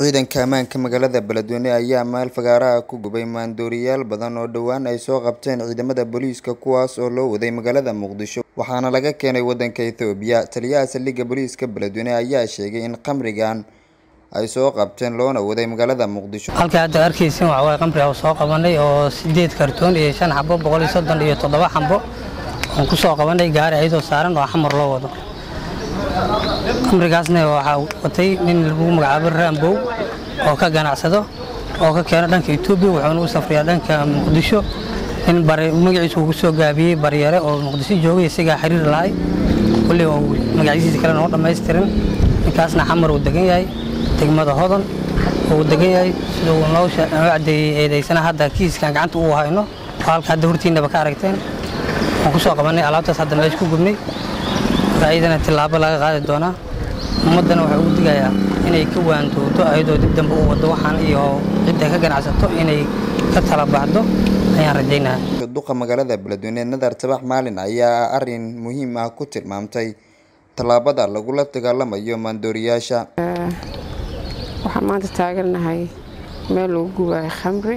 Ciidanka ammaanka magaalada Beledweyne ayaa meel fagaare ah ku gubay maandooriyaal badan oo dhowaan ay soo qabteen ciidamada booliiska kuwaas oo loo waday magaalada Muqdisho waxaana laga keenay wadanka Itoobiya. Taliyaha saldhigga booliiska Beledweyne ayaa sheegay in khamrigan ay soo qabteen loona waday magaalada Muqdisho. halka hadda arkaysin waxa waaye qamri aan soo qabanay oo sideed kartoon iyo shan xabo boqol iyo soddon iyo toddoba xabo aan ku soo qabanay gaari ayadoo saaran oo xamar loo wado qamrigaasna waxaa watay nin lagu magacaabo raambow oo ka ganacsado oo ka keeno dhanka Itoobiya wuxuuna u safriyaa dhanka Muqdisho nin bari magaciisa uu ku soo gaabiyey baryare oo Muqdisho joogay isagaa xiriir lahay kulli oo magaciisa kale noo dhammaystirin ninkaasna xamar uu degan yahay degmada hodan uu degan yahay sida uu noo cadeeyey eedaysana hadda kiiskan gacanta uu hayno oo halka hadda hortiinaba ka aragteen waan ku soo qabanay alaabtaas hadda meesha ku gubnay ayadana tillaabo laga qaadi doonaa ummaddana waxaa ugu digayaa inay ka waantooto ayadoo dib dambe u waddo waxaan iyo cidda ka ganacsato inay ka tala baxdo ayaan rajaynayaa duqa magaalada Beledweyne Nadar Tabax Maalin ayaa arrin muhiim ah ku tilmaamtay tallaabada lagula dagaalamayo maandooriyaasha. waxaan maanta taagannahay meel lagu gubayo khamri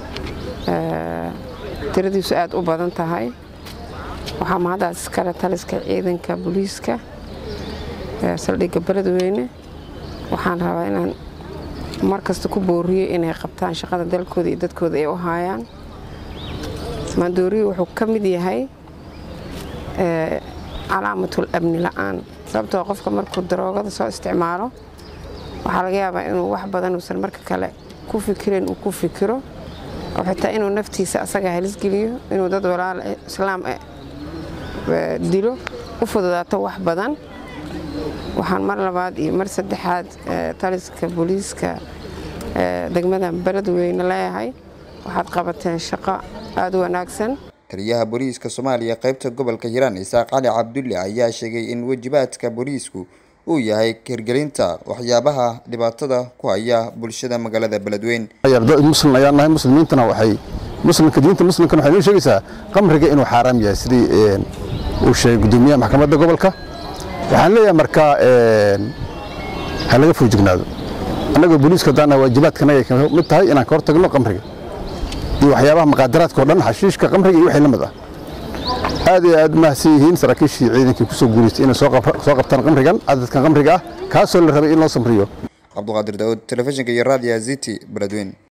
tiradiisu aad u badan tahay waxaa mahaddaas iskale taliska ciidanka booliiska saldhigga beledweyne waxaan rabaa inaan mar kasta ku booriyo inay qabtaan shaqada dalkooda iyo dadkooda ay u haayaan maandooriyo wuxuu ka mid yahay calaamatul amni la'aan sababtoo qofka markuu daroogada soo isticmaalo waxaa laga yaabaa inuu wax badan uusan marka kale ku fikirin uu ku fikiro oo xitaa inuu naftiisa asaga halisgeliyo inuu dad walaal islaam dilo u fududaato wax badan waxaan mar labaad iyo mar saddexaad taliska booliiska degmada beledweyne leeyahay waxaad qabateen shaqo aada u wanaagsan taliyaha booliiska Soomaaliya qaybta gobolka Hiiraan Isaaq Cali Cabdulle ayaa sheegay in wajibaadka booliisku uu yahay hirgelinta waxyaabaha dhibaatada ku haya bulshada magaalada Beledweyne. muslim ayaan nahay muslimiintana waxay muslimka diinta muslimkana waxay noo sheegaysaa qamriga inuu xaaraam yahay sidii uu sheegay gudoomiyaha maxkamadda gobolka waxaan leeyahay marka ha laga foojignaado annagoo booliiska haddaan waajibaadkanaga ka mid tahay inaan ka hortagno qamriga iyo waxyaabaha maqaadaraadka oo dhan xashiishka qamriga iyo wixii la mid ah aad iyo aad mahadsan yihiin saraakiishii ciidankii ku soo guulaystay inay soo qabtaan qamrigan cadadkan qamriga ah kaasoo la rabay in loo samriyo Cabduqaadir Daawud telefishinka iyo raadiyaha City Beledweyne